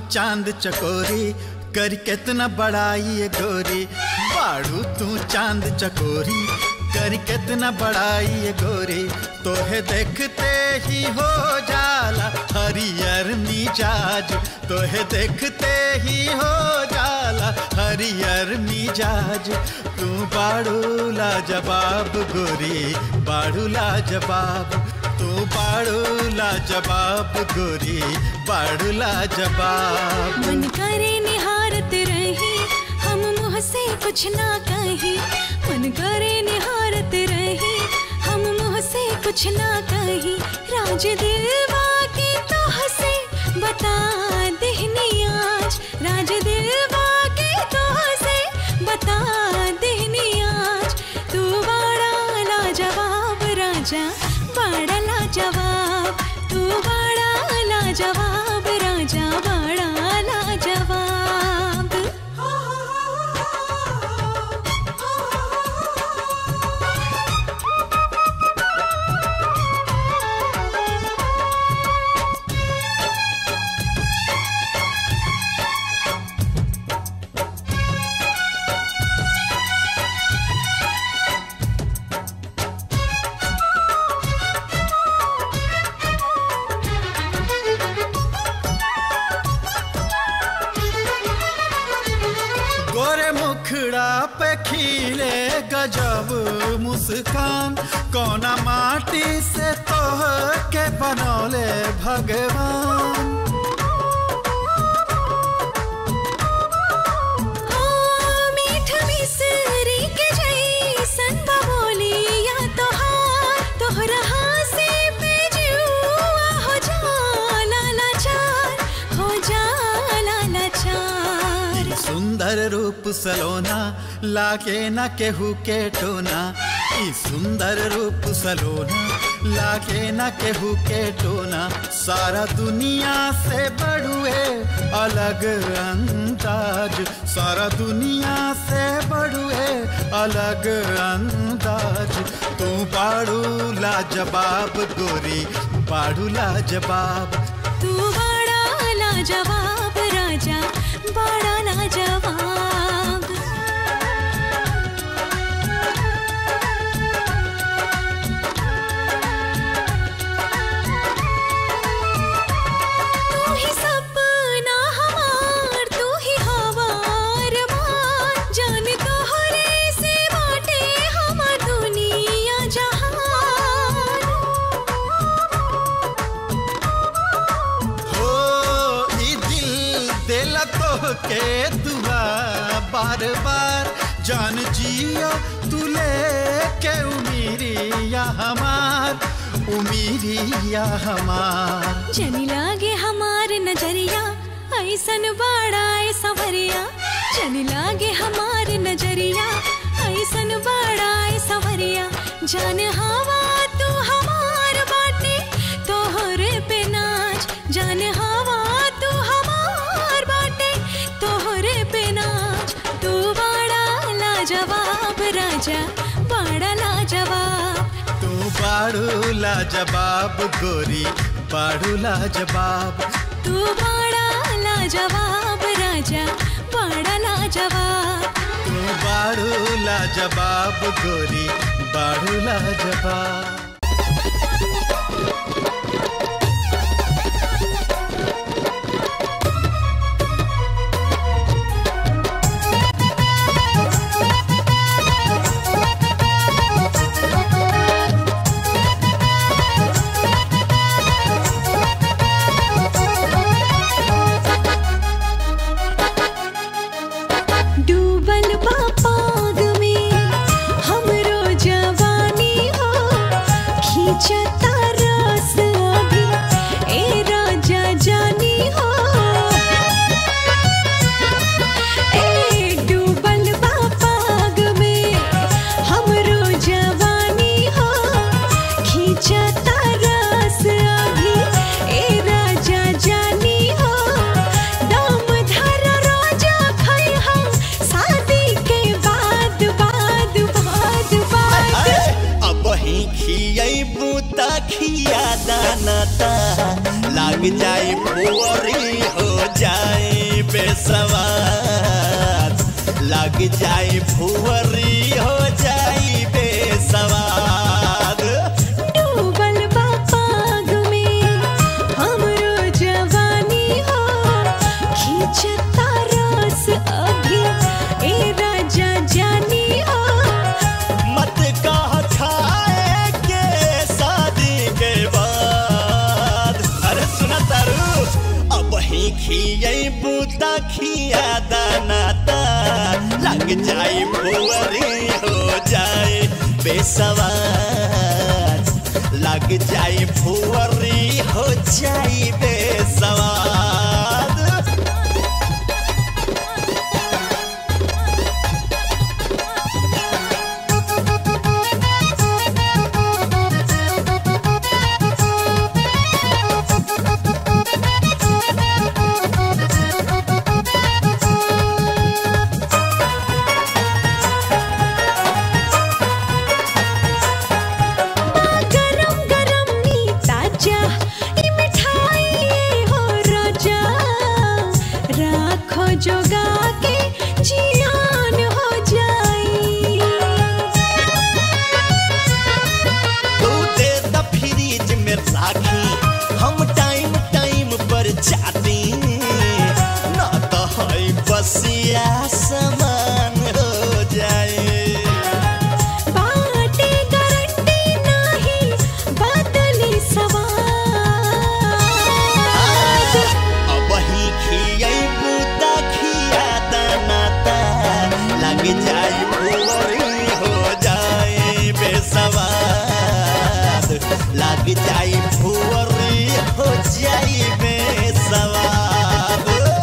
चांद चकोरी कर कितना बड़ाई ये गोरी बाड़ू तू चांद चकोरी कर कितना बड़ाई ये गोरी तोहे देखते ही हो जाला हरियर मिजाज तोहे देखते ही हो जाला हरियर मिजाज तू बाड़ू लाजवाब गोरी बाड़ू लाजवाब तू बाड़ू लाजवाब गोरी बाड़ू लाजवाब मन करे निहारत रही हम मुँह से कुछ ना कही मन करे निहारत रही हम मुँह से कुछ ना कही राज दिलवा के तो हसे बता देहनी आज राज दिलवा के तो हसे बता देहनी आज तू बड़ा लाजवाब राजा बड़ा लाजवाब तू बड़ा लाजवाब राजा बड़ा लाजवाब गोरे मुखड़ा पे खिले गजब मुस्कान कोना माटी से तोह के बनौले भगवान ओ मीठ मिसरी के जैसन बबोलिया तोहार तोहरा हासे पे जुआ हो जाला लाचार हो जाला लाचार सुंदर रूप सलोना लागे न केहू के टोना ई सुंदर रूप सलोना लागे न केहू के टोना सारा दुनिया से बड़ुए अलग अंदाज सारा दुनिया से बड़ुए अलग अंदाज तू बाड़ू लाजवाब गोरी बाड़ू लाजवाब तू बड़ा लाजवाब राजा बड़ा लाजवाब तू ही सपना हमार तू ही हवार मान जान तोहरे से बाटे हमार दुनिया जहान हो ई दिल दिल तो के दुआ बार बार जान जिया तू लेके उमीरिया हमार उमीरिया हमार जनी लागे हमार नजरिया ऐसन बड़ा ए सवरिया जनी लागे हमार नजरिया ऐसन बड़ा ए सवरिया जान हवा तू हमार बाटे तोहरे पे नाच जान हवा तू हमार बाटे तोहरे पे नाच तू बड़ा लाजवाब राजा बड़ा लाजवाब तू बाड़ू लाजवाब गोरी बाड़ू लाजवाब तू बड़ा लाजवाब राजा बड़ा लाजवाब तू बाड़ू लाजवाब गोरी बाड़ू लाजवाब डूबल बा पाग में हमरो जवानी हो लाग जाई फुवरी हो जाई बेसवाद लाग जाई फुवरी हो जाई बेसवाद डूबल बा पाग में हमरो जवानी हो खींचता रस अभी ए राजा जानी हो मत कह खाए के शादी के बाद अरे सुना तारू अब ही खिये बूता खिया दानाता लग जाए बुअरी हो जाए बेसवार लग जाए फुअरी हो जाए बेसवार गरम गरम नी ताजा ई मिठाई हो राजा राखो जोगा के जियान हो जाई तू दे द फ्रिज में राखी हम टाइम टाइम पर जाती ना तो है बसिया समान हो जाए बाटे गारंटी नाही बदली सवार अब ही खियै बूता खिया दानाता लग जाए फुवरी हो जाए बेसवाद लग जाए फुवरी हो जाए बेसवाद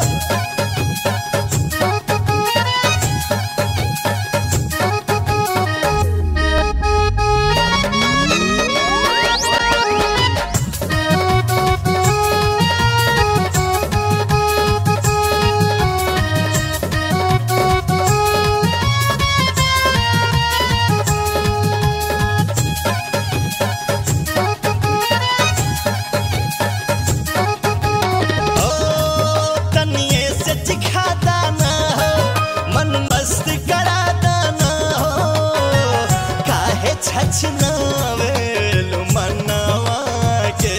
ओ तनिए से चिखा दाना हो मन मस्त करा दाना हो काहे छछनावेलु मनवा के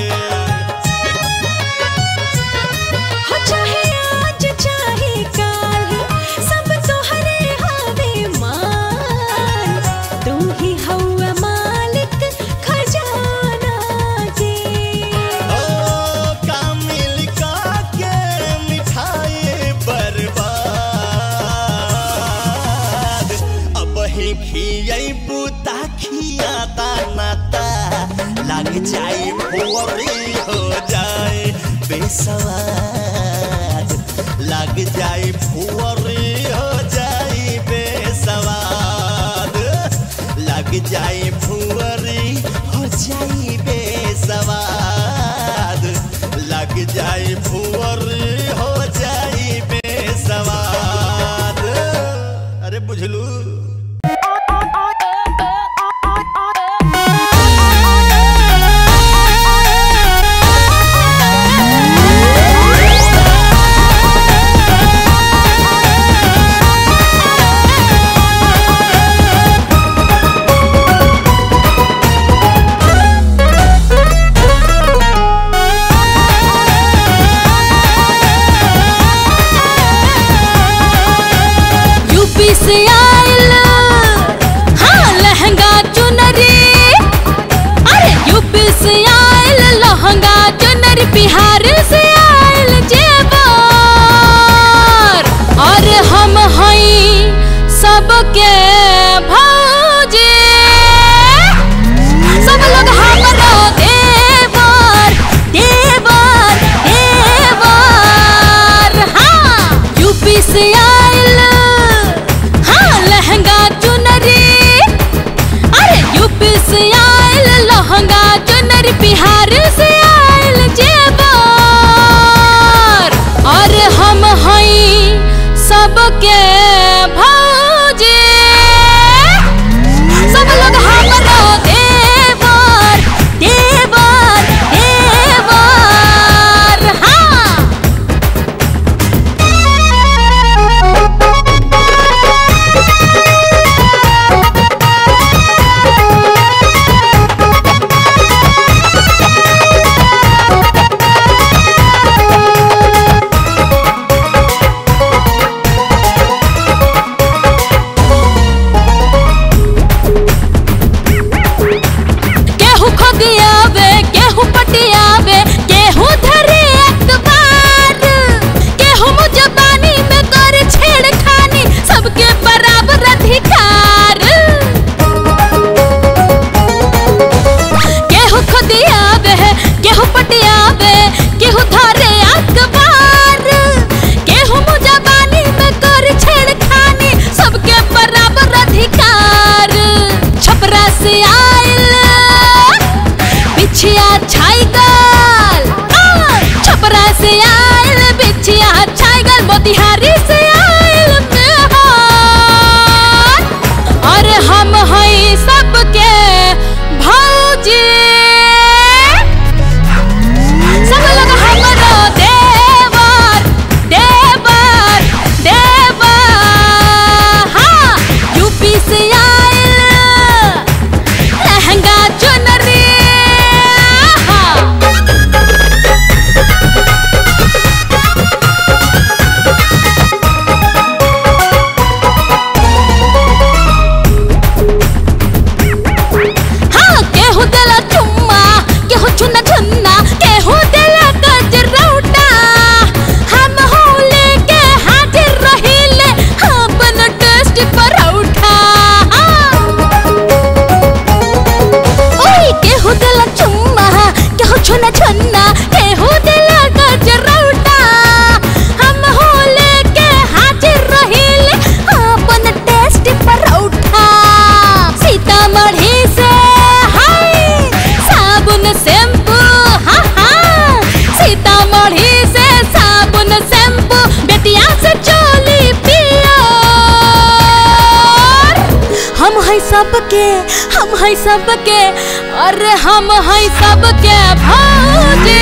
हो चाहे आज चाहे काल सब तोहरे हावे मान तू ही हवा मालिक खजाना के ओ कामिल का के मिठाई बर्बाद अब ही खियै बूता खिया दानाता लग जाए भोरी हो जाए बेसवाद लग जाए भुअरी हो जाए बेसवाद लग जाए भुअरी हो जाए बेसवाद लग जाए भुअरी हो जाए बेसवाद अरे बुझलू यूपी से आयल हाँ लहंगा चुनरी अरे यूपी से आयल लहंगा चुनरी बिहार से आयल जेवर और हम हई सबके भौजी सब लोग हमरो देवर देवर देवर हाँ यूपी से आयल हाँ मोतिहारी से आयल मेहमान और हम हई सबके भौजी सब लोग हमरो देवर देवर देवर हाँ यूपी से आयल लहंगा चुनरी हाँ हाँ केहू देला चुम्मा केहू चुना चुन्ना केहू देला गजरौटा हम हो लेके हाजिर रहिले अपन टेस्ट परौठा ओए केहू देला चुम्मा केहू चुना चुन्ना केहू देला गजरौटा हम हो लेके हाजिर रहिले अपन टेस्ट परौठा सीतामढ़ी से हाय साबुन शैम्पू हाँ हाँ सीतामढ़ी से साबुन शैम्पू बेटिया से चोली पियो हम है सबके हम है सबके अरे हम है सबके भौजी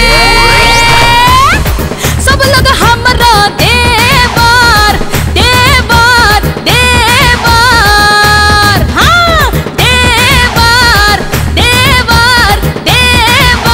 सब लोग हमरा देवर देवर देवर हाँ देवर देवर देवर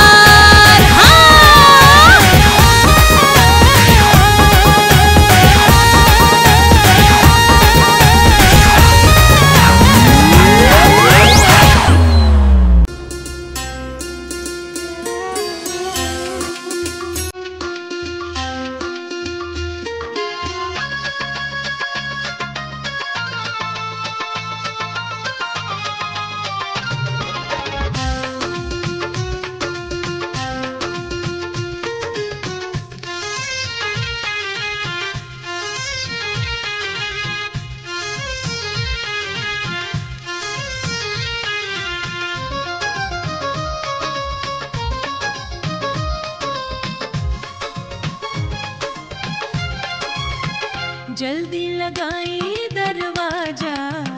जल्दी लगाई दरवाजा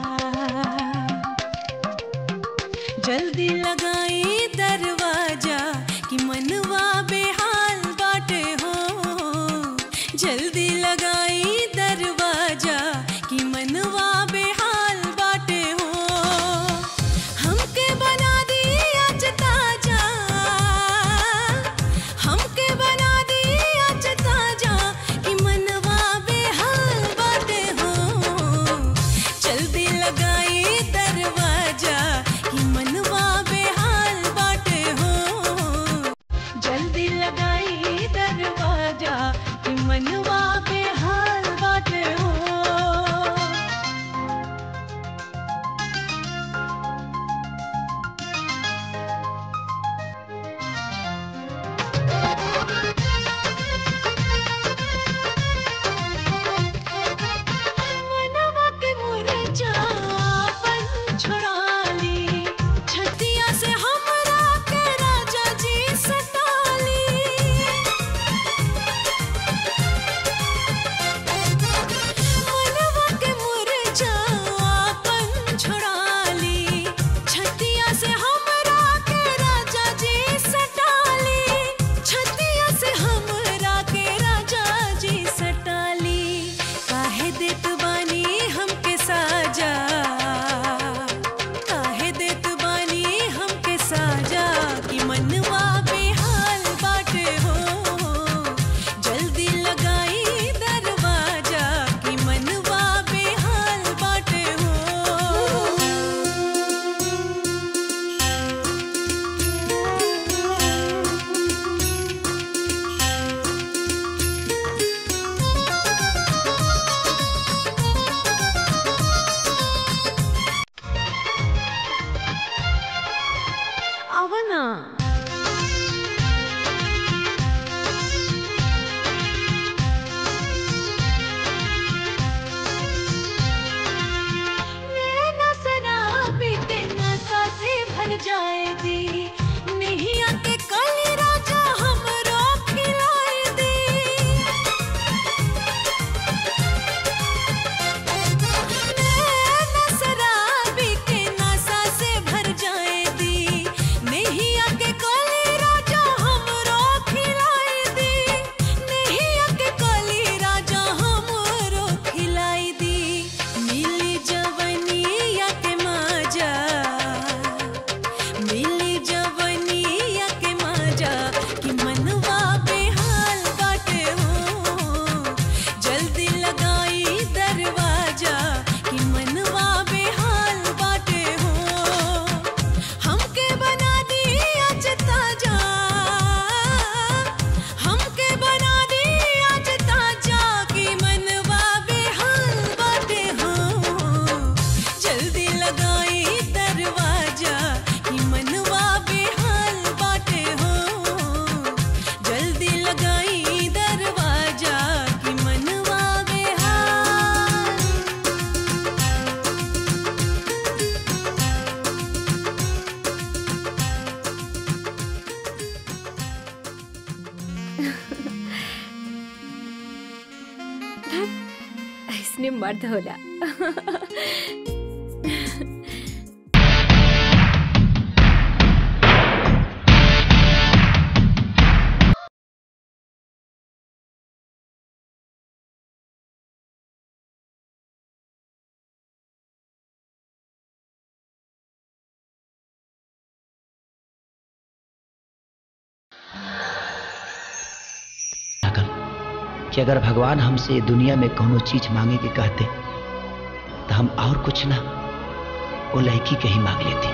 जल्दी लगाई दरवाजा कि मनवा बेहाल बाटे हो जल्दी लगाई दरवाजा कि मनवा बेहाल बाटे हो हमके बना दी आज ताजा हमके बना दी आज ताजा कि मनवा बेहाल बाटे हो जल्दी लगाई दरवाजा कि मनवा बेहाल बाटे हो जल्दी लगाई दरवाजा कि मनवा बेहाल बाटे हो मनवा के मुरझापन छुड़ा ली छतिया से हमरा के राजा जी सताली मनवा के मुरझापन छुड़ा ली छतिया से हमरा के राजा जी सताली छतिया से हमरा के राजा जी सताली काहे देत बानी हमके साजा काहे देत बानी हमके साजा कि मनवा बेहाल बाटे हो जल्दी लगाई दरवाजा कि मनवा बेहाल बाटे हो ಅವನ नैना शराबी नशा से भर जाएगी नहीं आके कल राजा हमरो खिलाए दी असली मर्द होला लागल कि अगर भगवान हमसे दुनिया में कोनो चीज मांगे के कहते तो हम और कुछ ना वो लड़की के ही मांग लेती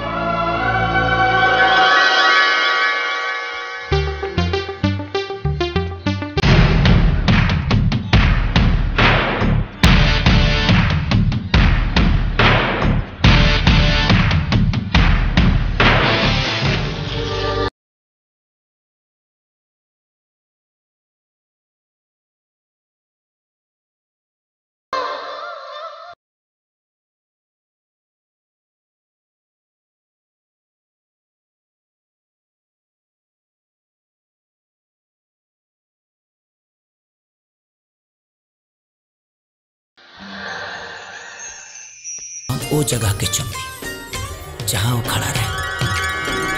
वो जगह के चुम्बी जहां वो खड़ा रहे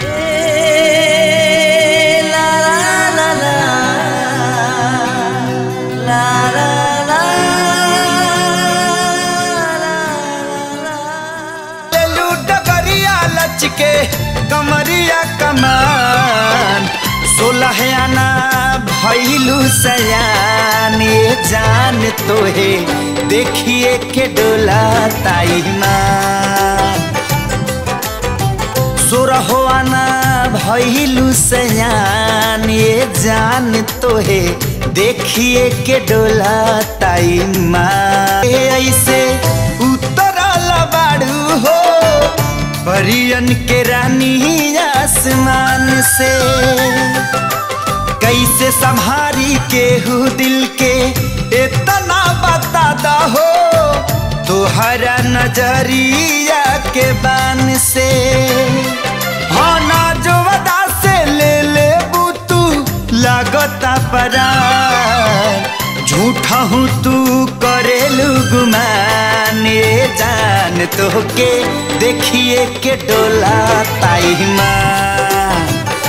डगरिया लचके कमरिया कमान सोलह आना भैलू सयान ये जान तोहे देखिए के डोला ताई माँ सोरहो आना भैलू सयान ये जान तोहे देखिए के डोला ताई माँ ए ऐसे उतरल बाड़ू हो परियन के रानी आसमान से कैसे संभारी केहू दिल के इतना बता दहो तुहरा नजरिया के बान से हाँ ना जो वदा से ले ले तू लागता परा झूठा हूँ तू करेलू गुमान ये जान तो के देखिए के डोला ताई माँ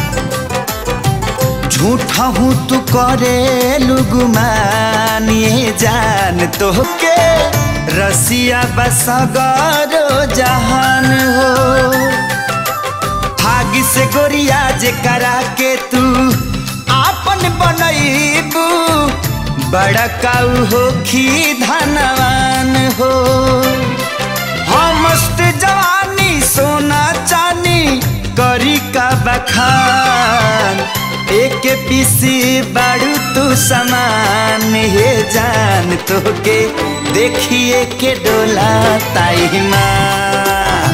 झूठा हूँ तू करे लुगुमान ये जान तो के रसिया बसगरो जहान हो भागी से गोरिया जे करा के तू आपन बनैबू बड़ा काऊ हो खी धनवान हो हम मस्त जवानी सोना चानी करी का बखान एक पीसी बाड़ू तू समान हे जान तो के देखिए के डोला ताई माँ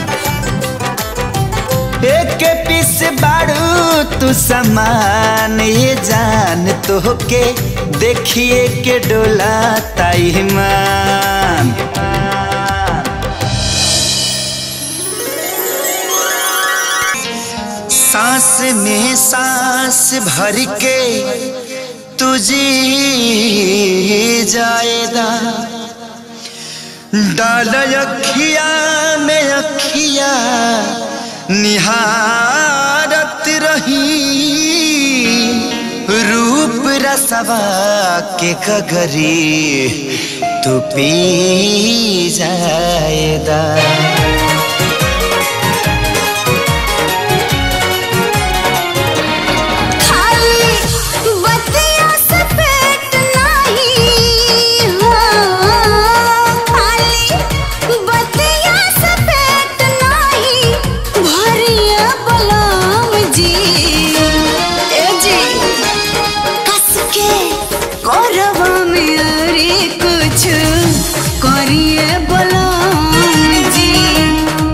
एक पीस बाड़ू तू समान ये जान तो के देखिए के डोला ताई मान सांस में सांस भर के तुझे जाएगा डाल अखिया में अखिया निहारत रही रूप रसवा के कगरी तू पी जाएदा खाली बतिया से पेट नहीं हो खाली बतिया से पेट नहीं भरिया बलम जी ए जी कस के कोरवा में अरे कुछ करिए बलम जी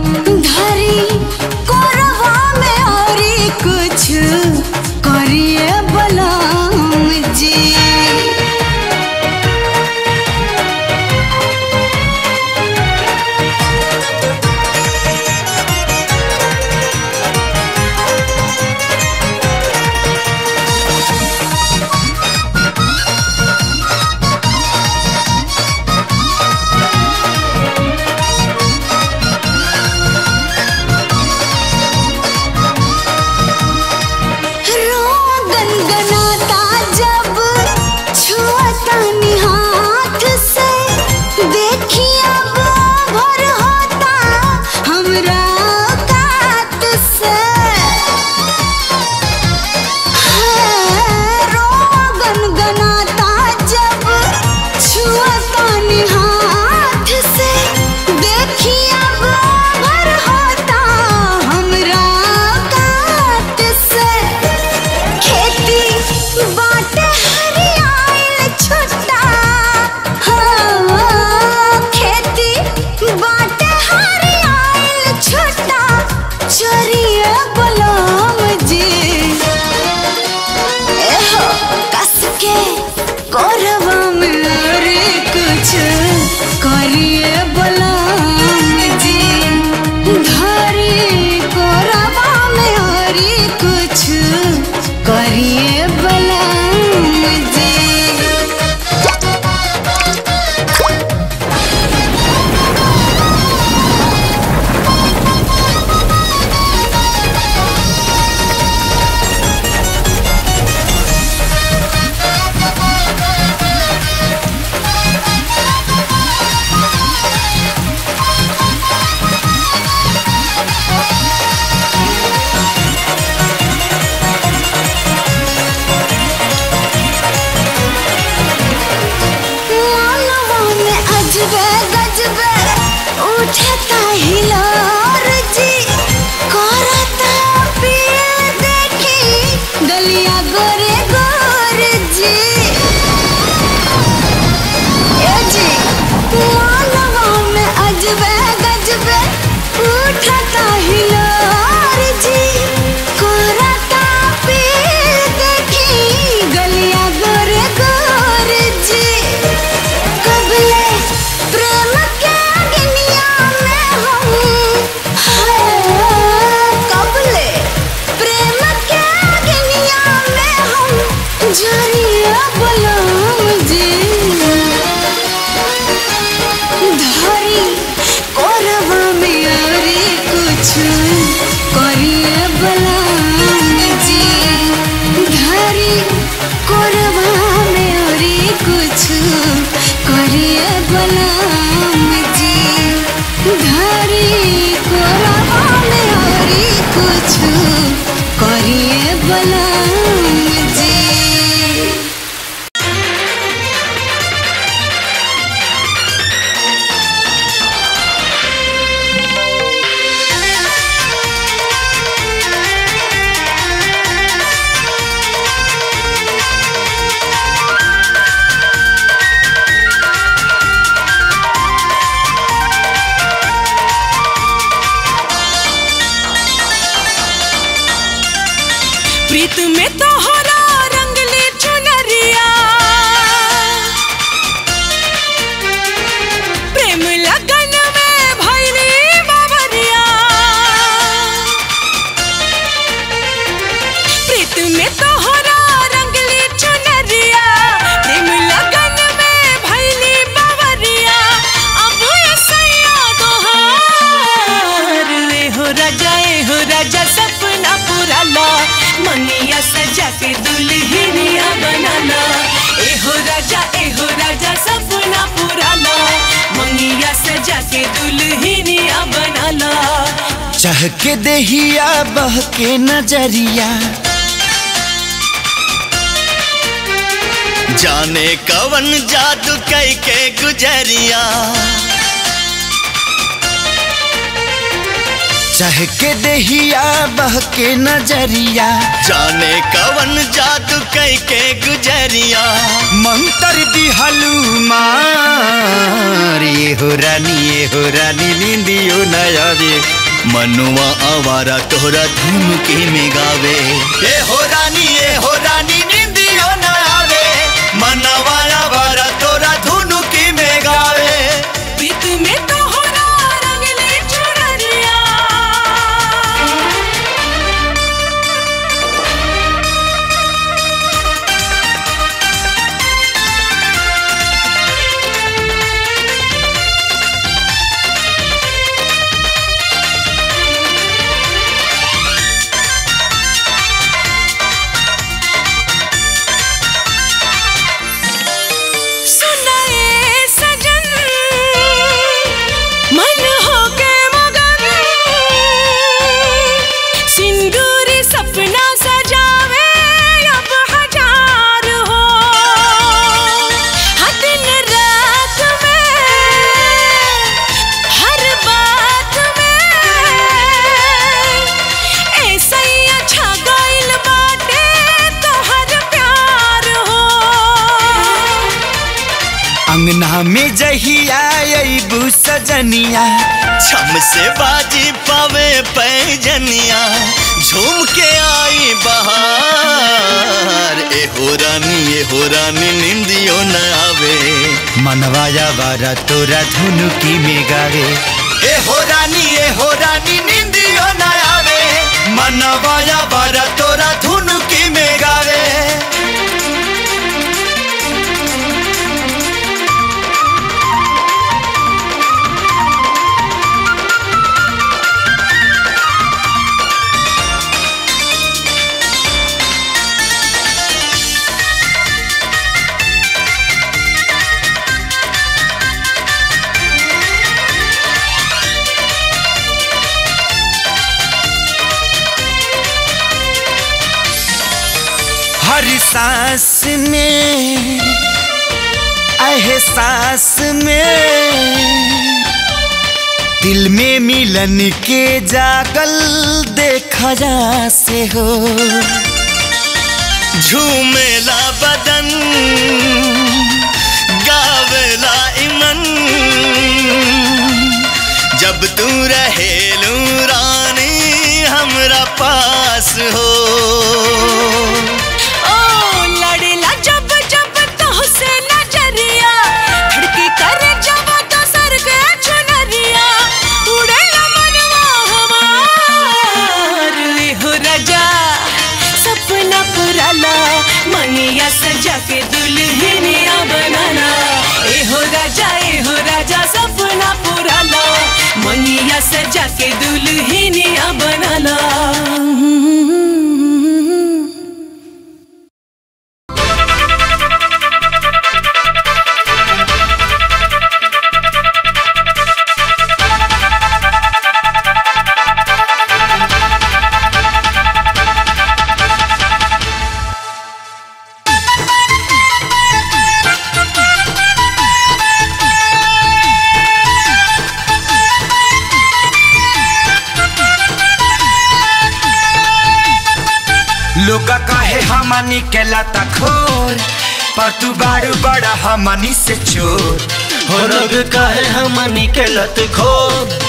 प्रीत में तोहरा रंगली चुनरिया प्रेम लगन में भैली बाबरिया प्रीत में तोहरा रंगली चुनरिया प्रेम लगन में भैली बाबरिया अब सैया तोहार ए हो राजा ए हो राजा सपना पूरा ला मनिया सजा के दुल्हनिया बनाना ए हो राजा ए हो राजा सपना पूरा ला मंगिया सजा के दुल्हनिया बनाना चाह के देहिया बह के नजरिया जाने कवन जादू कई के गुजरिया चाह के देहिया बह के नजरिया जाने कवन जादू कई के गुजरिया मंतर दी हलूमार ये हो रानी ये हो रानी नींदियो नयावे मनुआ आवारा तोहरा धुन के में गावे ए हो रानी ए हो रानी निंदियो न आवे मनवा आवारा तोरा धुन के में गावे प्रीत में तोहरा रंगली चुनरिया सुनाए सजन मन हो के मगन सिंदूरी सपना सजावे अब हजार हो हर दिन रात में हर बात में ऐसा ही अच्छा गाइल बाटे तोहर प्यार हो अंगना में जहिया अबू सजनिया छम से बाजी पावे पैजनिया झूम के आई बहार ए हो रानी ए हो रानी निंदियो न आवे मनवाया बारा तोरा धुनु की में गावे ए हो रानी ए हो रानी निंदियो न आवे मनवाया बारा तोरा धुन की में गावे हर सांस में एहसास में दिल में मिलन के जागल देखा जा से हो झूमेला बदन गावेला इमन जब तू रहेलू रानी हमरा पास हो ओ लड़ेला जब जब तोहसे नजरिया धड़की करे जब तो सर के चुनरिया उड़ेला मनवा हमार ए हो राजा सपना पुराला मनिया सजा के दुल्हनिया बनाना ए हो राजा ए हो राजा सपना पुराला मनिया सजा के दुल्हनिया बनाना लोग कहे हमनी के लता खोर पर तू बारू बड़ा हमनी से चोर हो लोग कहे हमनी के लत खो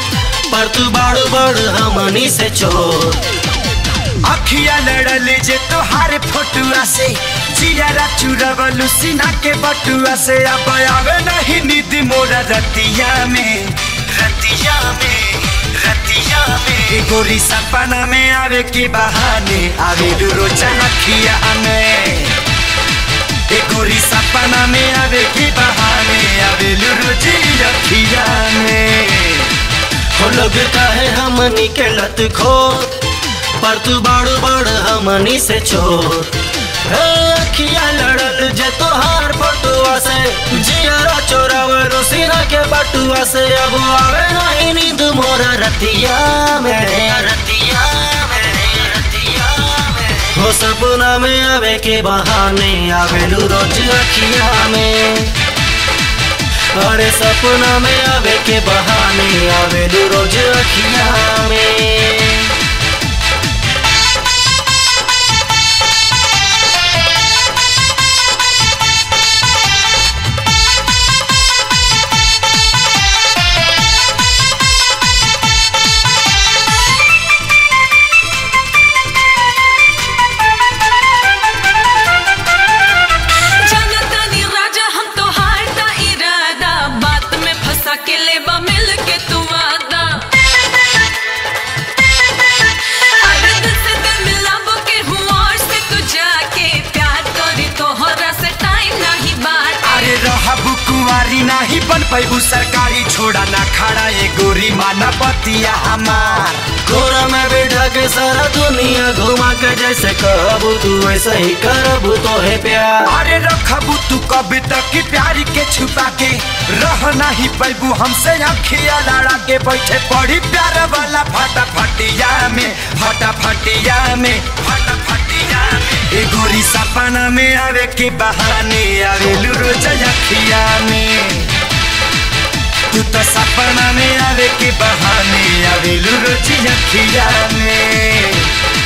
पर तू बाड़ बड़ हमनी से चोर अखिया लड़ल जे तोहार फोटुआ से जियारा चुरवलू सीना के बटुआ से अब आवे नहीं नींद मोरा रतिया में रतिया में रतिया में ए गोरी सपना में आवे के बहाने आवे रोजा अखिया में ए गोरी सपना में आवे के बहाने आवे रोजी अखिया में हो लोग काहे हमनी के लत खो पर तू बाड़ू बाड़ हमनी से छोड़ हे अखिया लड़ल जे तोहार बटुआ से जियारा चोरावलो सीना के बटुआ से अब आवे नहीं नींद मोरा रतिया में रतिया में रतिया में हो सपना में आवे के बहाने आवेलू रोज अखिया में अरे सपना में आवे के बहाने आवेलू रोज अखिया में जनतानी राजा हम तो हारता इरादा बात में फंसा के लेबा मिल के तू वादा अरे दिल से दिल मिलाबो के हूँ और से तू जाके प्यार करी तोहरा से टाइम नहीं बात अरे रहबू कुंवारी नाही बन पैबू सरकारी छोड़ा ना खड़ा ये गोरी माना बतिया हमार कोरा में बैठा के सारा दुनिया घुमा के जैसे कहबू तू वैसे ही करबू तो है प्यार अरे रखबू तू कभी तक की प्यारी के छुपा के रह नहीं पैबू हमसे अखिया लड़ा के बैठे पड़ी प्यार वाला फटा फटिया में फटा फटिया में फटा फटिया में ए गोरी सपना में आवे के बहाने आवे रोज अखिया में तू तो सपना में आवे के बहाने आवे रोज अखिया में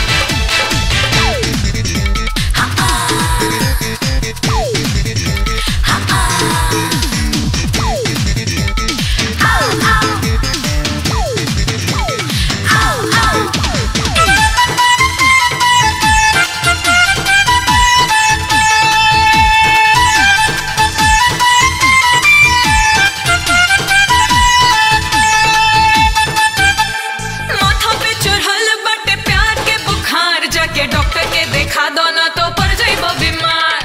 माथा पे चढ़ल बटे प्यार के बुखार जाके डॉक्टर के देखा दो ना तो पड़ जाइबो बीमार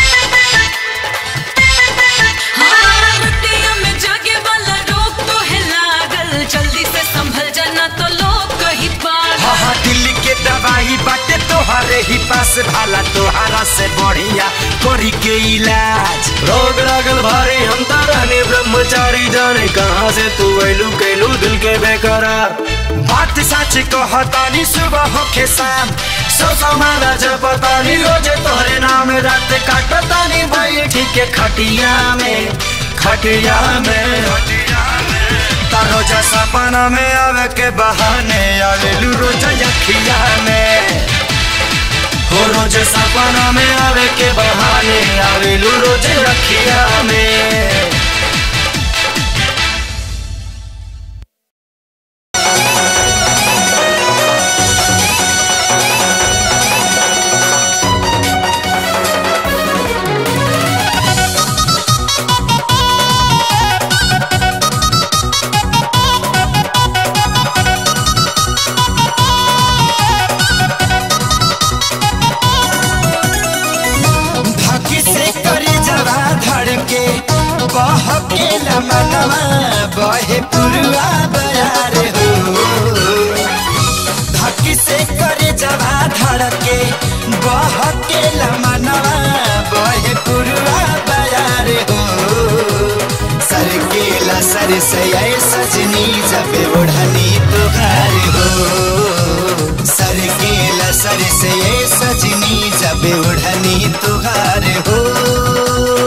हाँ, रतिया में जागे वाला रोग तो है लागल जल्दी से संभल जाना तो लोग कही पागल हाँ हाँ दिल्ली के दवाई बाटे तोहरे ही पास भाला तोहरा से बढ़िया करी के इलाज रोग लागल भारी हम तारानी ब्रह्मचारी जाने कहाँ से तू ऐलू कैलू दिल के बेकरार बात सच कहतानी सुबह होके शाम सो समाना जपतानी रोजे तोहरे नाम रात काटतानी भाई ठीक है खटिया में खटिया में रोज सपना में आवे के बहाने आवेलू रोज अखिया में हो रोज सपना में आवे के बहाने आवेलू रोज रखिया में धकी से करे जवा धड़ के बह के लमनवा बहे पुरवा बयार हो धकी से करे जवा धड़ के बह के लमनवा बहे पुरवा बयार हो सर के लसर से ऐ सजनी जब ओढ़नी तुहार हो सर के लसर से ऐ सजनी जब ओढ़नी तुहार हो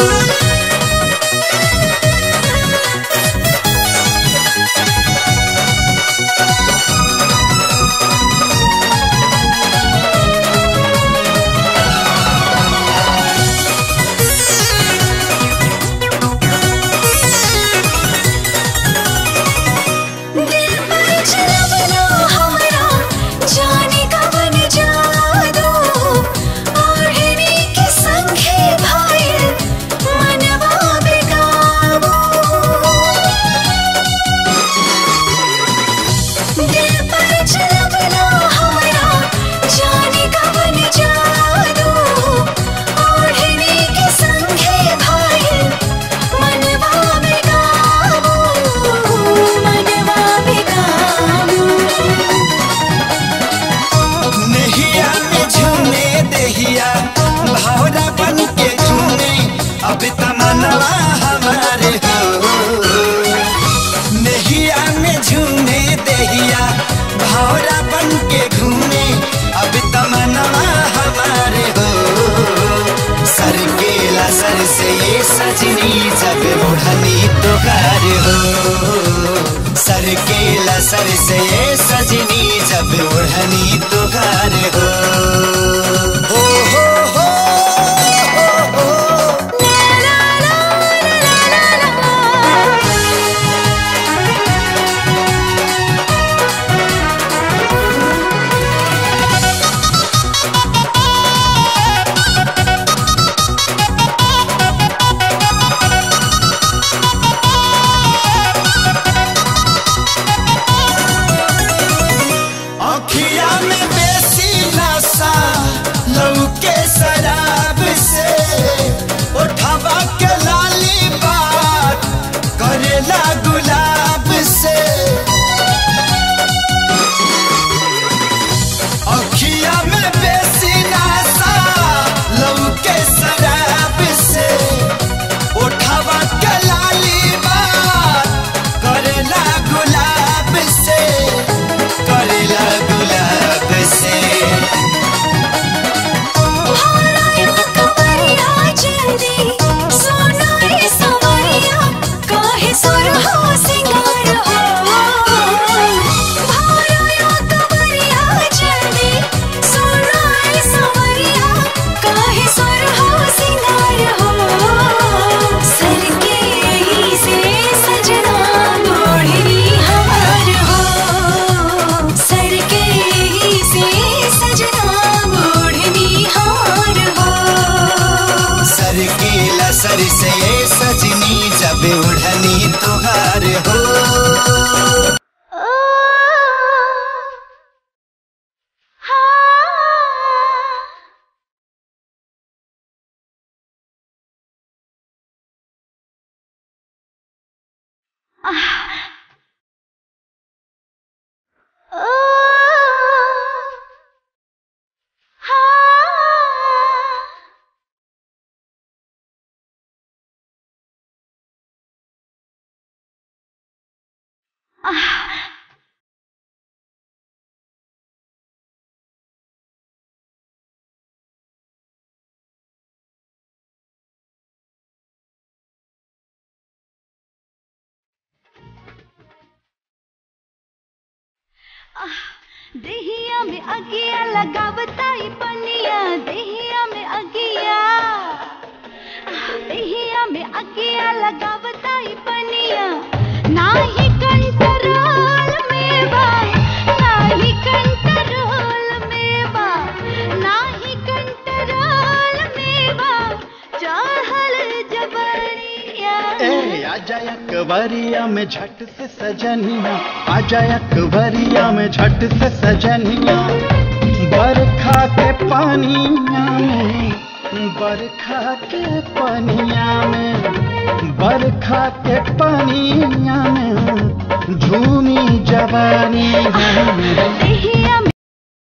हो सर के लसर से सजनी जब ओढ़नी तुहार हो हो हो हो हो हो अखिया में बेसी नशा लौके शराब से उठावा के लाली बात करेला गुलाब से अखिया में बेसी नशा लौके शराब से उठावा के लाली बात करेला गुलाब से करेला गुलाब से सर के ही से सजना मोढ़नी हार हो सर के लसर से सजनी जब उड़नी तुहार हो देहिया में अगिया लगावताई पनिया देहिया में अगिया देहिया में अगिया लगावताई पनिया नाही कंट्रोल में बा नाही कंट्रोल में बा नाही कंट्रोल में बा चाहल जबरिया ए आजा अकबरिया में झट से सजनिया आजा अकबरिया में झट से सजनिया बरखा के पानिया में बरखा के पानिया में बरखा के पानिया में झूमी जवानी है देहिया में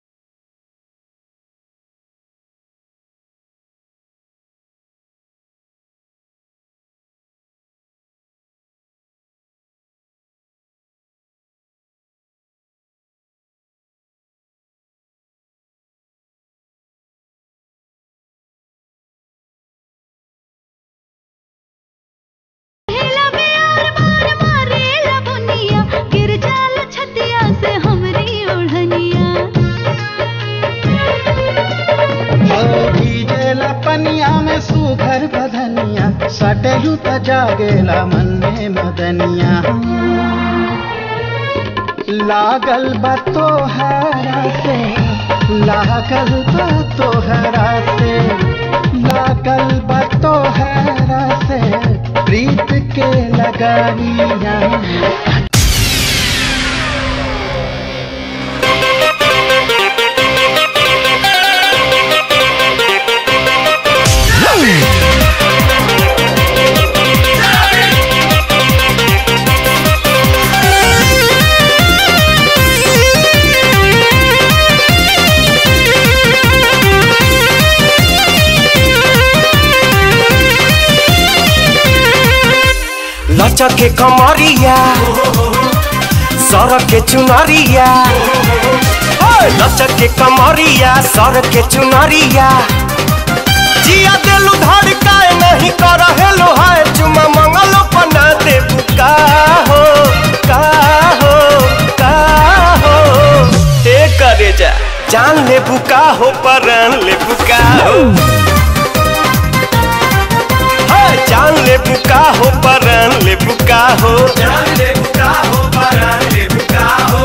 हेला प्यार मार मारेला बुनिया गिर जाला छतिया से हमरी ओढ़निया हो भीजेला पनिया में सुघर बधनिया सटेलू त जागेला मन में मदनिया लागल बा तोहरा से लागल बा तोहरा से लागल बा तोहरा से प्रीत के लगानिया लचक के कमरिया सड़क के चुनरिया ओए, लचक के कमरिया सड़क के चुनरिया जिया दिलू धड़काए नहीं कर हेलो हाय चुमा मंगलो पना देबू बुका हो का हो का हो हे करे जा जान ले बुका हो परान ले बुका हो हाँ, जान ले बुका हो परान ले बुका हो जान ले बुका हो परान ले बुका हो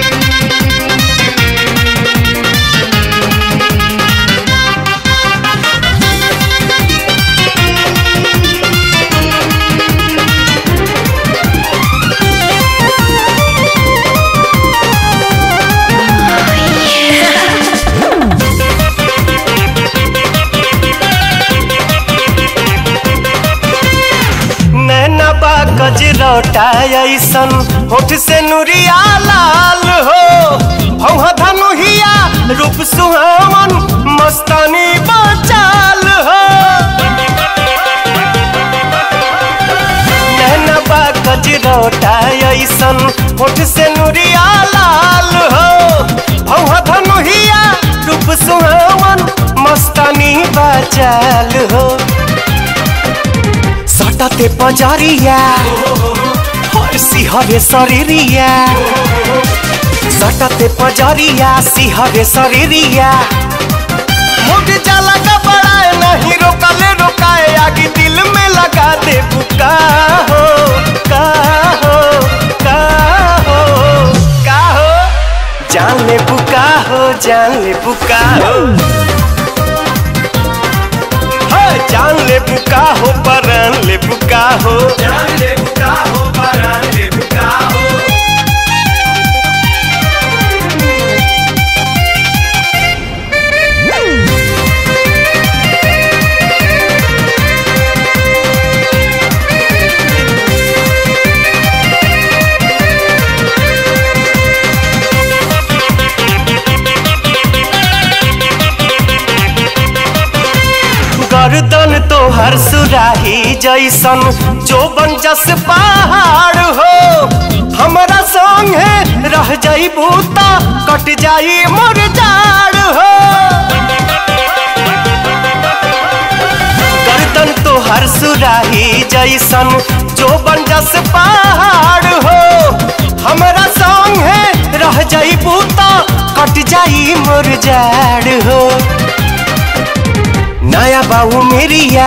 नैना बा कजरौटा ऐसन होठ से नुरिया लाल हो भौहा धनुहिया रूप सुहावन मस्तानी बचाल हो नैना बा कजरौटा ऐसन होठ से नुरिया लाल हो भौहा धनुहिया रूप सुहावन मस्तानी बचाल हो सटते पजरिया हर सिहरे शरीरिया सटते पजरिया सिहरे शरीरिया मुझ जाला का बड़ाए नहीं रोकले रोकाए आगे दिल में लगा दे बुका हो का हो का हो का हो जान ले बुका हो जान ले बुका हो हाँ, जान ले बुका हो परान ले बुका हो जान ले बुका हो परान ले बुका हो गर्दन तो हर सुराही जैसन जो बन जस पहाड़ हो हमरा संगे रह जाई बूता कट जाई मोर जाड़ हो गर्दन तो हर सुराही जैसन जो बन जस पहाड़ हो हमरा संगे रह जाई बूता कट जाई मोर जाड़ हो नया बाबू मेरिया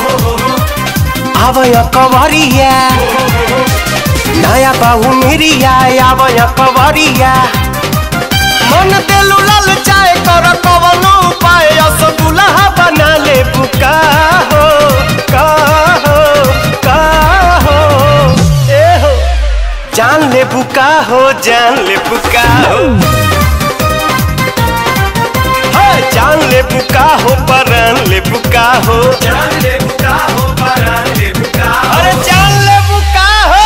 आवय कवरिया नया बाबू मेरिया आवय कवरिया मन देलू लाल चाय कर कवनो उपाय अस दुल्हा बना ले बुका हो का हो का हो ए हो जान ले बुका हो जान ले बुका हो हाँ, जान ले बुका हो परान ले बुका हो जान ले बुका हो परान ले बुका अरे जान ले बुका हो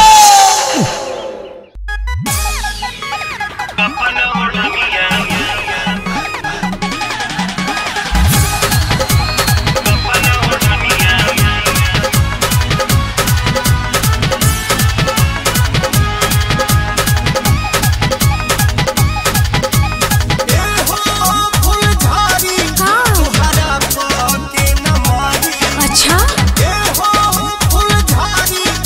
अच्छा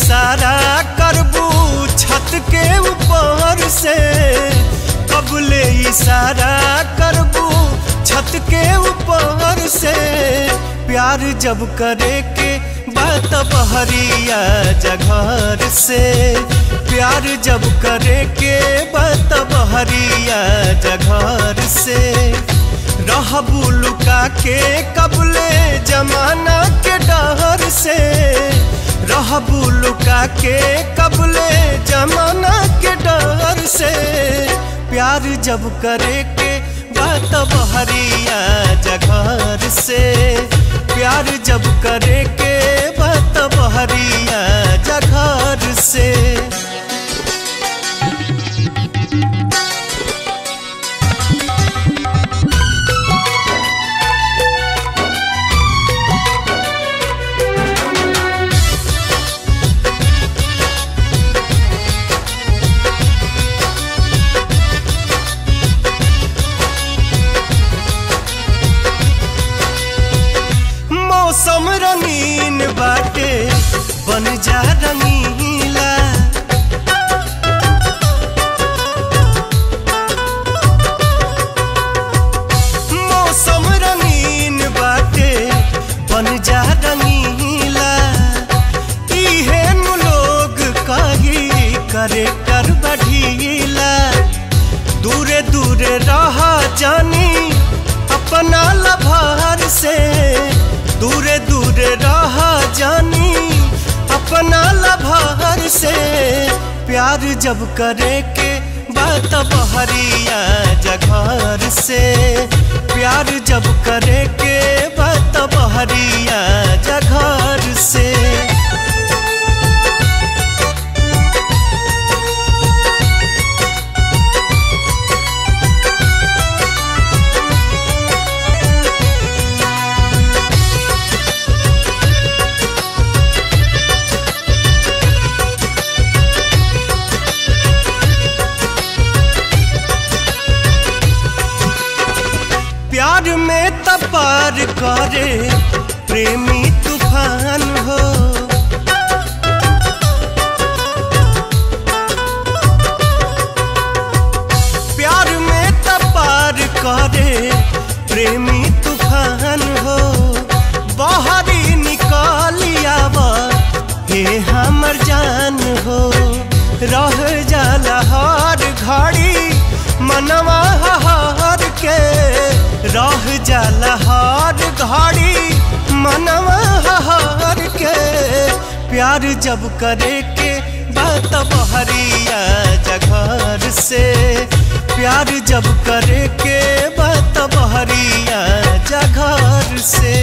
इशारा करबू छत के ऊपर से कबले इशारा करबू छत के ऊपर से प्यार जब करे के बात बहरिया जघर से प्यार जब करे के बात बहरिया जघर से रहबू लुका के कबले जमाना के डर से रहबू लुका के कबले जमाना के डर से प्यार जब करे के बात बहरिया जघर से प्यार जब करे के बात बहरिया जघर से मौसम रंगीन बाटे बन जा रंगीला मौसम रंगीन बाटे बन जा रंगीला इहे नु लोग कही करे कर बढ़ीला दूरे दूरे रहा जानी अपना लभार से दूरे दूरे रहा जानी अपना लभार से प्यार जब करे के बात बहरिया जघर से प्यार जब करे के बात बहरिया जघर से प्यार में तपार करे प्रेमी तूफान हो प्यार में तपार करे प्रेमी तूफान हो बाहरी निकालिया हे हमर जान हो रह जाला हर घड़ी मनवा हार के रह जाला हर घड़ी मनवा हार के प्यार जब करे के बात बहरिया जघर से प्यार जब करे के बात बहरिया जघर से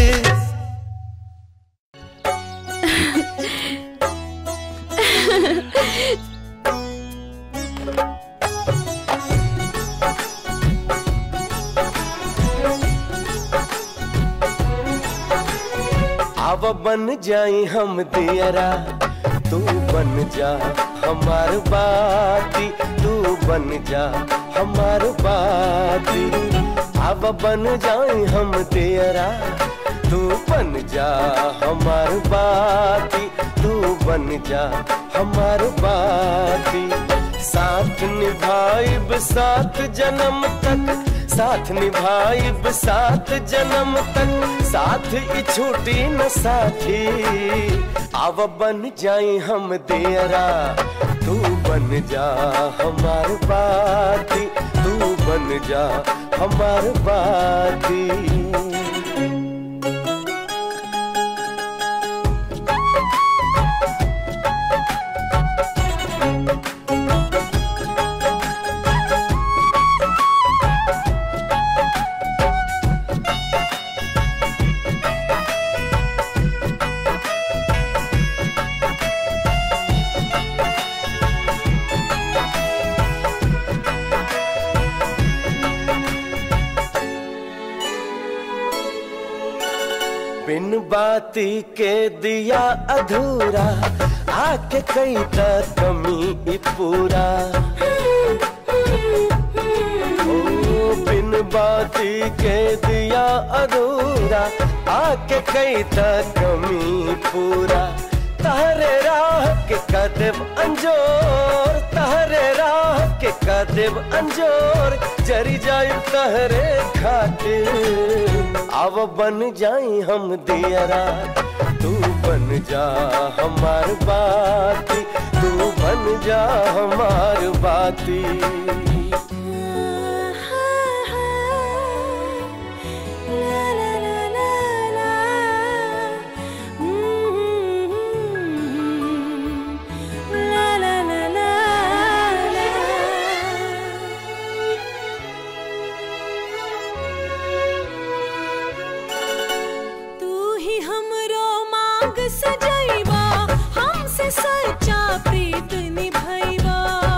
अब बन जाई हम दियरा तू बन जा हमार बाती तू बन जा हमार बाती अब बन जाई हम दियरा तू बन जा हमार बाती तू बन जा हमार बाती साथ निभाइब साथ जन्म तक साथ निभाइब साथ जन्म तक साथ ही छूटी न साथी अब बन जाई हम देरा तू बन जा हमार बाती तू बन जा हमार बाती बिन बाती के दिया अधूरा आके कई का कमी ई पूरा ओ बिन बाती के दिया अधूरा आके कई का कमी पूरा तहरे राह के कदेव अंजोर तहरे राह के कदेव अंजोर जरी जाई तहरे खातिर अब बन जाई हम दियरा तू बन जा हमार बाती तू बन जा हमार बाती तू ही हमरो मांग सजैबा हमसे सच्चा प्रीत निभैबा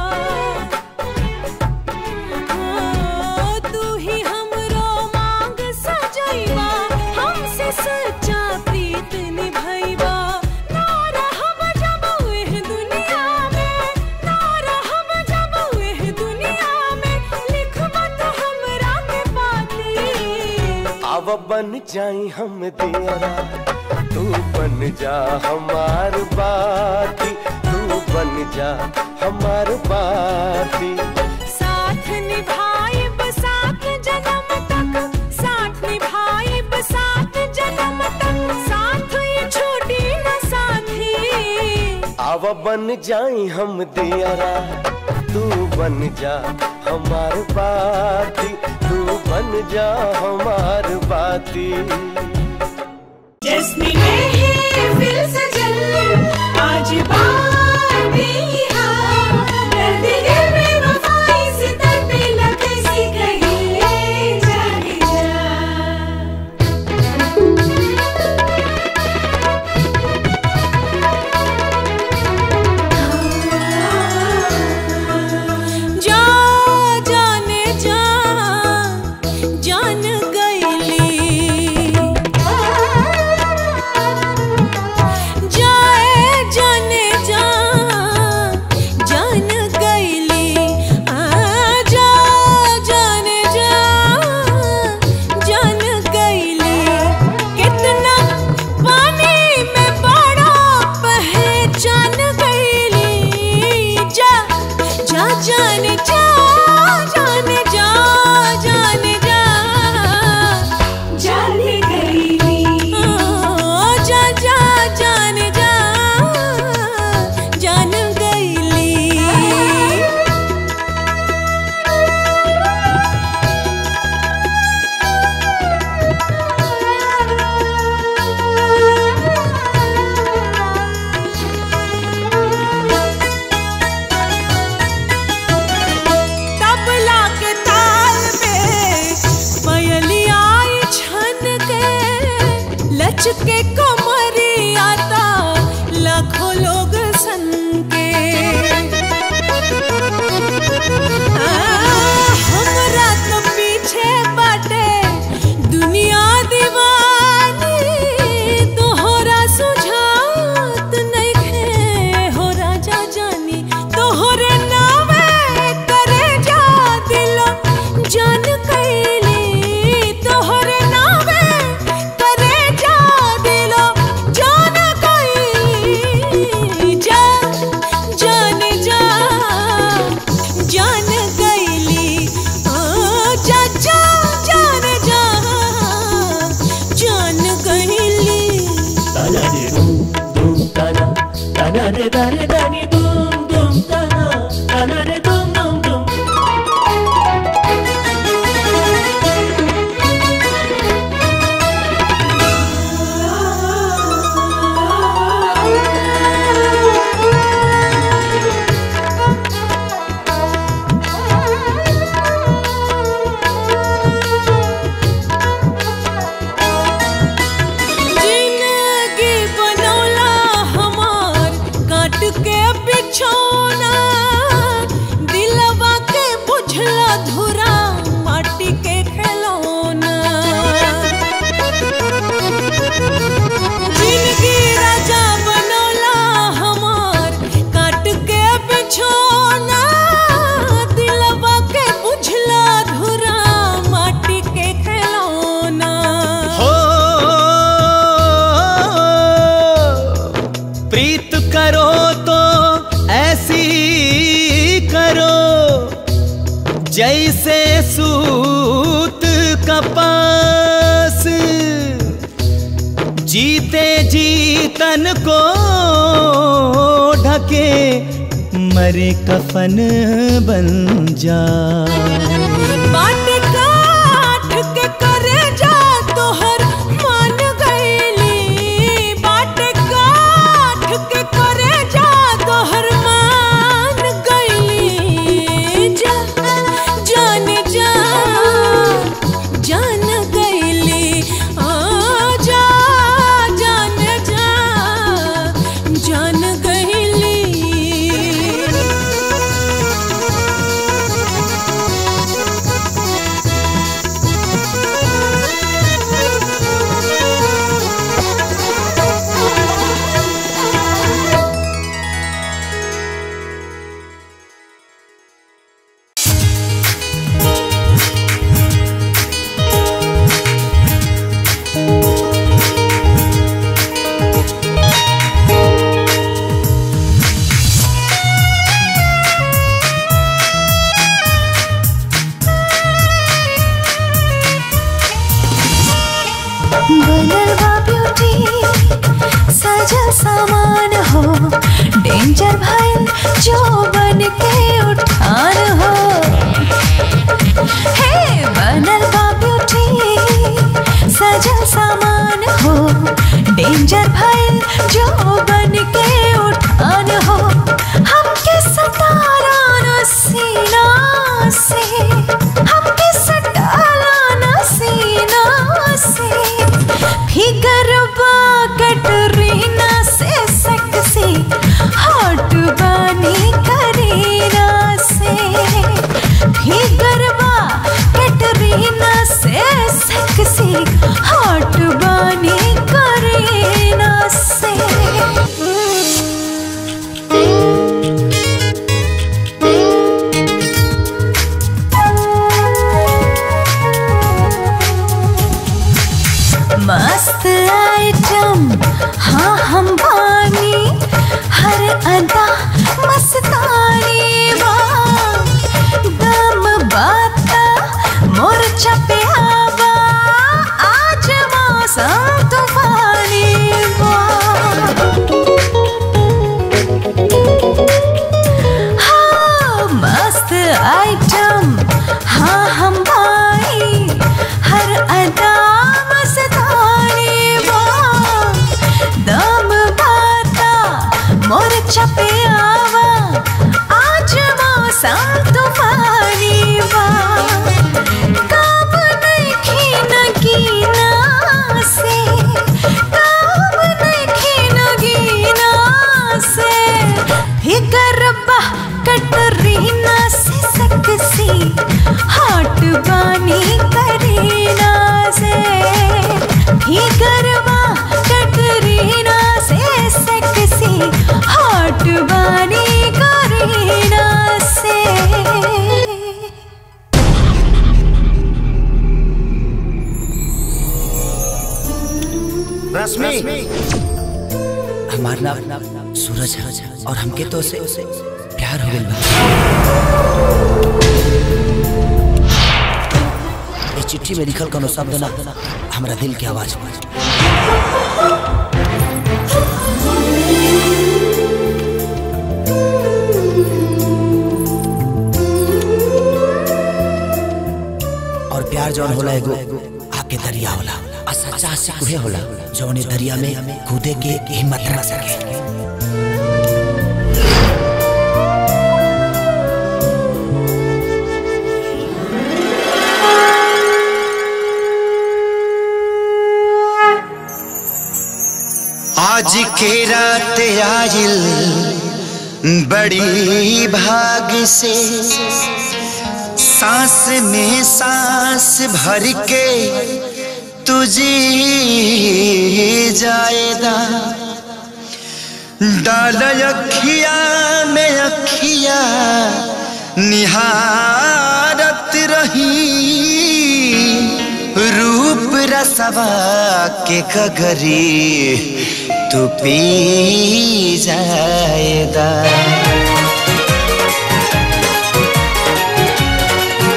हाँ, तू ही हमरो मांग सजैबा हमसे सच्चा प्रीत निभैबा ना रहब जब एह दुनिया में ना रहब जब एह दुनिया में लिखबा तो हमरा के पाती अब बन जाई हम दियरा तू बन जा हमार बाती तू बन जा हमार बाती साथ निभाइब साथ जन्म तक साथ निभाइब साथ जन्म तक साथ ये छोटी न साथी अब बन जाई हम दियरा तू बन जा हमार बाती तू बन जा हमार बाती जिसमें महफिल सजल आज बातें यहाँ दर्द दिल में वफाई सितर पे लग सी कहीं जाने जा जा जाने जा जान गईली जाए जाने जा जान गईली आ जा जाने जा जान गईली कितना पानी में बड़ा पहचान गईली जा जा जाने जा जाने जा जाने जा जाने गईली जा जा जाने जा जान गईली तबला के ताल में पयलिया आई छन के लचके कमरिया ता लाखों लोग सन के आ, हमरा तो पीछे बाटे दुनिया दीवानी तोहरा सुझात नइखे हो राजा जानी तोहरे नावे करे जा दिलो जान कैली तोहरे नावे करे जा दिलो जान कैली जा जाने जा जान गईली ओ जा जा जान जा जान गईली ताना रे दूम दूम ताना ताना रे दारे दानी दूम दूम ताना ताना रे दूम दूम दूम जिंदगी बनौला हमार काट के जैसे सूत कपास जीते जीतन को ढके मरे कफन बन जा बाट काठ के करे जा तोहर मान गईली बाट काठ के करे जा तोहर मान गईली जा जान जा जान गईली आ जा जान जा जान गईली बनलवा ब्यूटी सजल सामान हो डेंजर भइल जो बन के उठान हो हे बनलवा ब्यूटी सजल सामान हो डेंजर भइल जो बन के उठान हो हमके सतारा न सीना से हमके सटाला न सीना से फिगर कटरीना से सकसी हॉट बानी करीना से फिगर कटरीना से सकसी हॉट बानी करीना से मस्त आइटम हाँ हम बानी हर अदा मस्तानी बा दम बाता मोर पे आवा आज मौसम तूफानी बा हाँ मस्त आइटम हाँ हम भाई हर अदा मस्तानी बा दम बाता मोर छपे आवा आज मौसम तूफानी बा काम नहीं नगीना से काम नहीं नगीना से फिकर बा कटरीना से सकसी हॉट बानी करीना से फिकर बा कटरीना से सकसी हॉट बानी करीना से रश्मि हमार नाम सूरज है और हमके तो उसे प्यार हो गइल बा इस चिट्ठी में लिखल कोनो शब्द ना हमरा दिल के आवाज बा और प्यार जौन होला एगो आके दरिया होला आ सच्चा आशिक उहे होला जौन ए दरिया में कूदे के हिम्मत ना सके आज के रात आयल बड़ी भाग से सांस में सांस भर के तुझे जाएगा डाल अखिया में अखिया निहारत रही रूप रसवा के कगरी तू पी जाएगा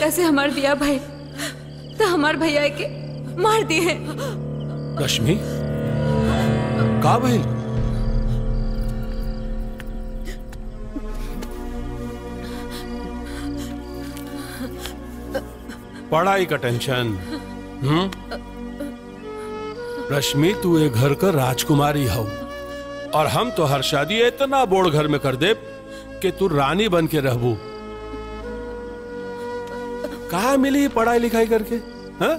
जेकरा से हमार बिया भाई तो हमार भैया के मार दिए रश्मि का भइल पढ़ाई का टेंशन हम्म रश्मि तू एक घर का राजकुमारी हो और हम तो हर शादी इतना बोड़ घर में कर दे कि तू रानी बन के रहबू कहा मिली पढ़ाई लिखाई करके हाँ?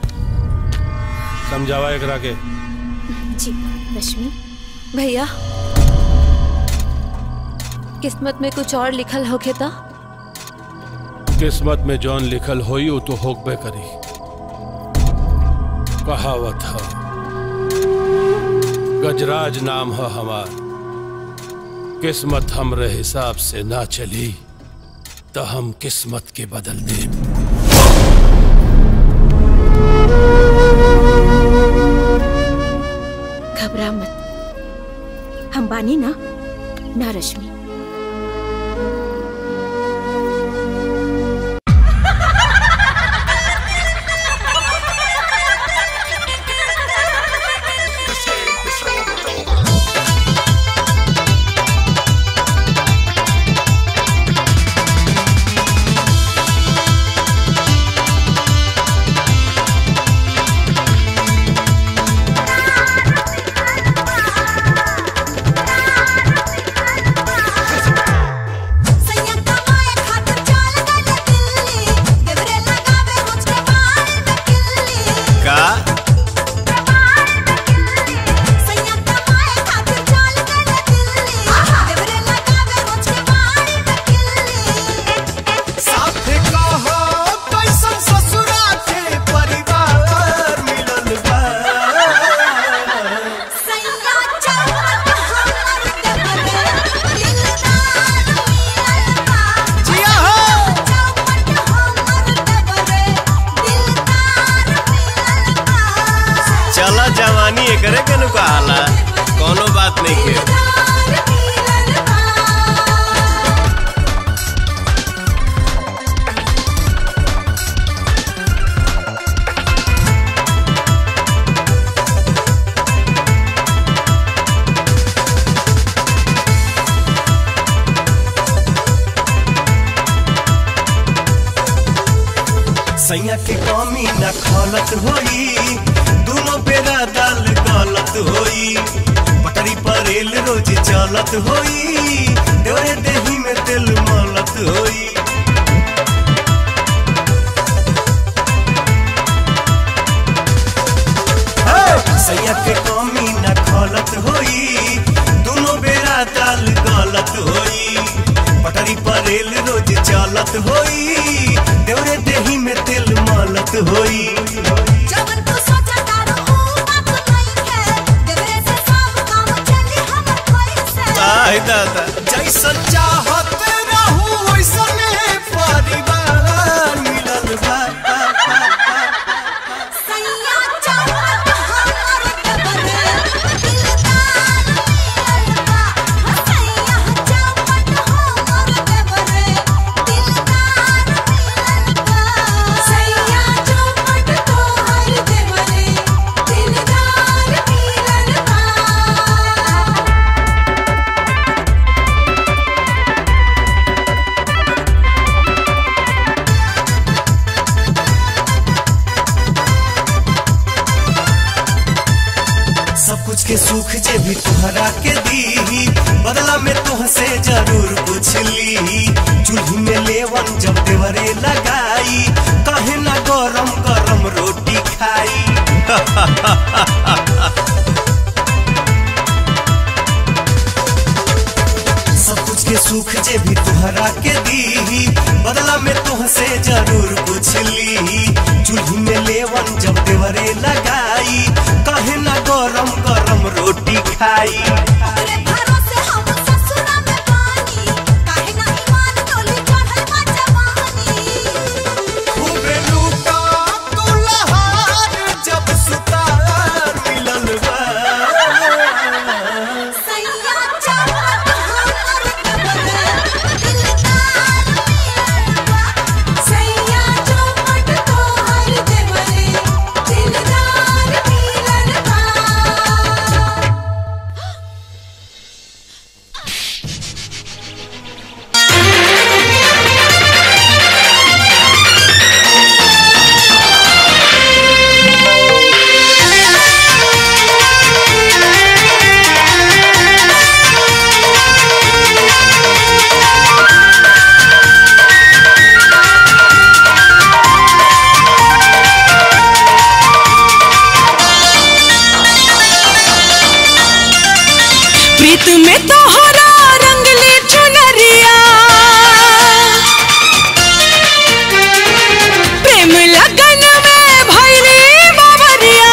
समझावा एकरा के जी रश्मि भैया किस्मत में कुछ और लिखल होके था किस्मत में जौन लिखल होई वो तो होकबे करी कहावत है गजराज नाम है हमार किस्मत हमरे हिसाब से ना चली तो हम किस्मत के बदल दे घबरा मत हम बानी ना ना रश्मि का साथे कहो कैसन ससुरा के परिवार मिलल बा जिया हो चला जवानी एकरे के नु कहाला कोनो बात नहीं के सैया के कमी न खलत होई दोनों बेरा दाल गलत होई पटरी पर रेल रोज चलत होई डोरे देही में तेल मलत होई सैया के कमी न खलत होई दोनों बेरा दाल गलत होई पटरी पर रेल रोज चलत होई देवरे देही में तेल मलत होई आय दादा जैसन चाहत रहू वैसने परिवार मिलल बा सब कुछ के सुख जे भी तुहरा के दी बदला में तुहसे जरूर कुछ ली चूल्ही में लेवन जब देवरे लगाई कहे ना गरम गरम रोटी खाई सब कुछ के सुख जे भी तुहरा के दी बदला में तुहसे जरूर कुछ ली चूल्ही में लेवन जब देवरे लगाई कहे ना गरम गरम रोटी खाई खूबे लूटा दुल्हार जब सुतार मिलल बा सैया प्रीत में तोहरा रंगली चुनरिया प्रेम लगन में भैरी बाबरिया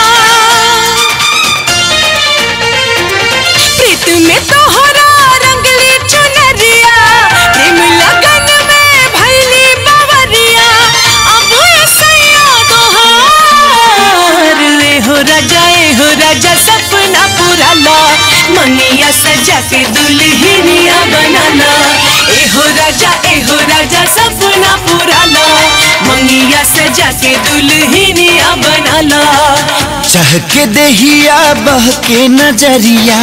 प्रीत में तोहरा रंगली चुनरिया प्रेम लगन में भैली बाबरिया अब सैया तोहार ले हो राजा ए हो राजा सपना पूरा ला मनिया सजा के दुल्हनिया बनाना ए हो राजा ए हो राजा सपना पूरा ला मंगिया सजा के दुल्हनिया बनाना चाह के दहिया बह के नजरिया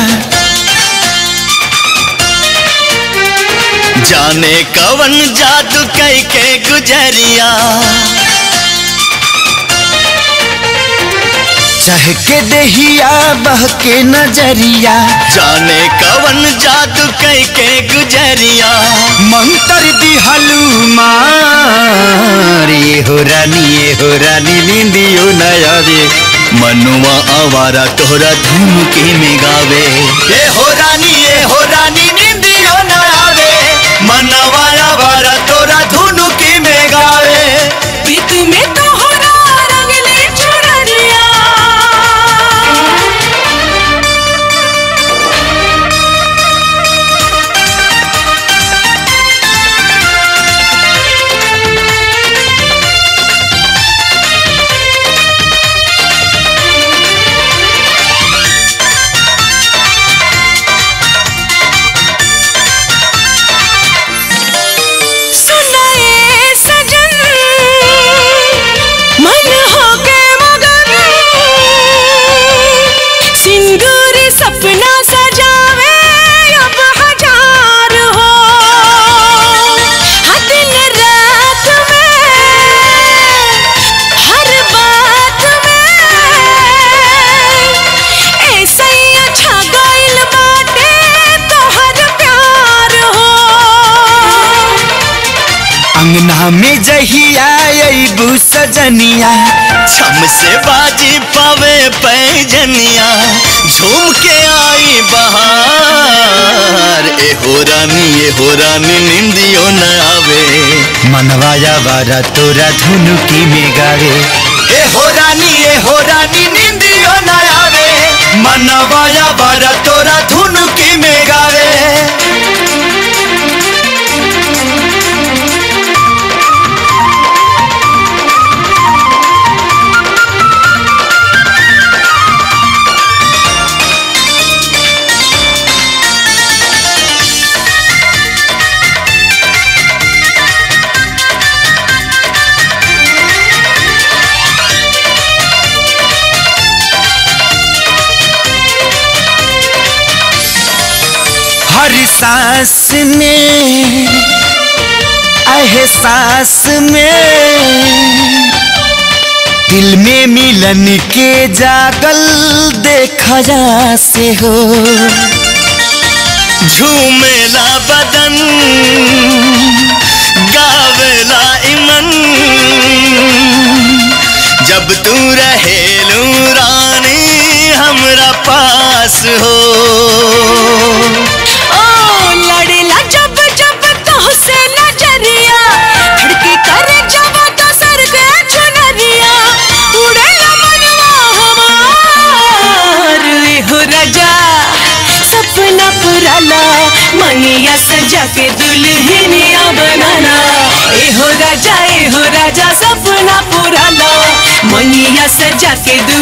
जाने कवन जादू कई के गुजरिया चाह के दहिया बह के नजरिया जाने कवन जादू कई के गुजरिया मंत्र दिहलू मार ये हो रानी ये हो रानी नींदियो नया रे मनुआ आवारा तोहरा धूम के में गावे ये हो रानी ये हो रानी नींदियो न आवे मनवा आवारा तोरा धुनु की में गावे प्रीत में तोहरा रंगली चुनरिया सुनाए सजन मन हो के मगन सिंदूरी सपना सजावे अब हजार हो हर दिन रात में हर बात में ऐसा ही अच्छा गाइल बाटे तोहर प्यार हो अंगना में जहिया अबू सजनिया छम से बाजी पावे पैजनिया झूम के आई बहार ए हो रानी ए हो रानी निंदियो न आवे मनवाया वारा तोरा धुनु की में गावे ए हो रानी ए हो रानी नींदियो न आवे मनवाया वारा तोरा धुनु की में गावे हर सांस में एहसास में दिल में मिलन के जागल देखा जा से हो झूमेला बदन गावेला इमन जब तू रहेलू रानी हमरा पास हो ओ लड़ेला जब जब तोहसे नजरिया धड़के करे जब तो सर के चुनरिया उड़ेला मनवा हमार ए हो राजा सपना पुराला मनिया सजा के दुल्हनिया बनाना ए हो राजा ए हो राजा सपना पुराला मनिया सजा के दुल्हनिया